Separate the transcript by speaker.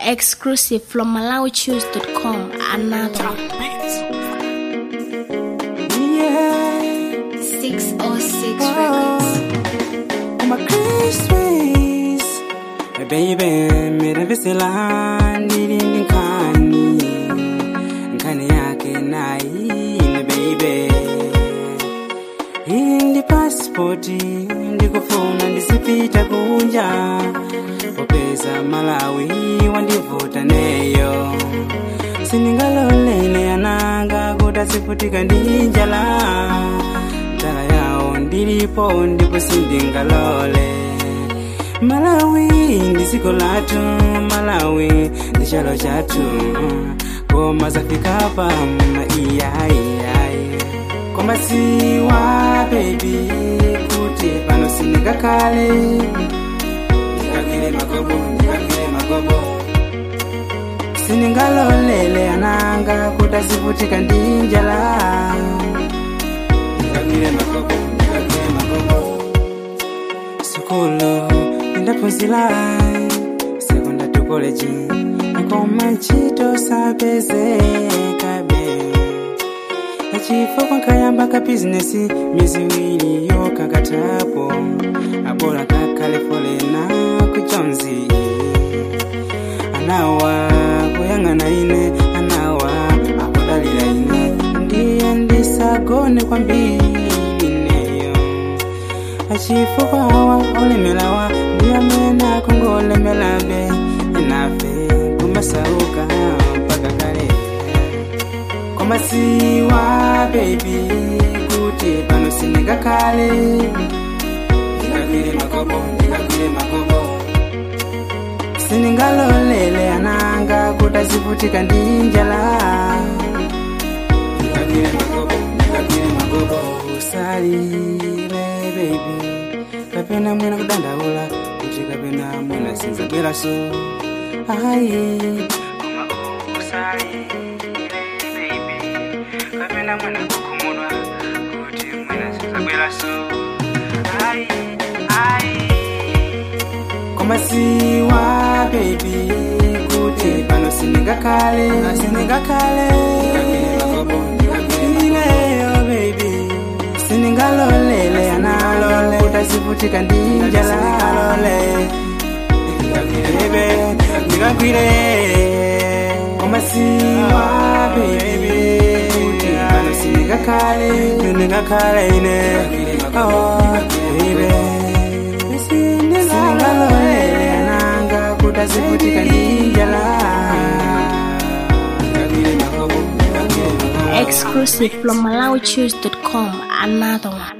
Speaker 1: Exclusive from MalawiChoose.com. Another.
Speaker 2: Yeah,
Speaker 1: 606 Records.
Speaker 2: I'm a Christmas. Hey baby, mera vesela nilindi nkani nkani yake naine baby hii ndi pasipoti ndikufuna ndisipita kunja popeza malawi wandivuta neyo sindingalolele ananga kuti azivutika ndi njala njala yawo ndilipo ndipo sindingalole malawi ndi dziko lathu malawi ndi chalo chathu koma zafikapa iyayiyayi koma siwa bebi kuti pano sindingakhale ndikagwire magobo ndikagwire magobo sindingalolele ananga kuti azivutika ndi njala ndikagwire magobo ndikagwire magobo sukulu ndaphunzira sekondari college koma ntchito sapezekabe achifukwa nkayamba ka bizinesi miezi iwiri yokakatapo abola kakhale folena kuchonzi anawa kuyang'ana ine anawa akudalira ine ndiye ndisagone kwambiri ineyo achifukwa awa olemelawa ndi amene akongolemelabe enafe kumasauka mpaka kale koma siwa bebi kuti pano sindingakhale ndikagwire magobo ndikagwire magobo sindingalolele ananga kuti azivutika ndi njala ndikagwire magobo ndikagwire magobo usalile bebi kapena mwina kudandaula kuti kapena mwina sinzabweraso ayi koma usalile bebi kapena mwina kukhumudwa kuti mwina sinzabweraso ayi ayi koma siwa bebi kuti pano sindingakhale sindingakhale ineyo bebi sindingalolele analole kuti azivutika ndi njala bebe ndikagwire koma siwa bebi kuti pano sindingakhale sindingakhale ine oh bebe singalolele ananga kuti azivutika ndi njala
Speaker 1: Exclusive from MalawiChoose.com. Another one.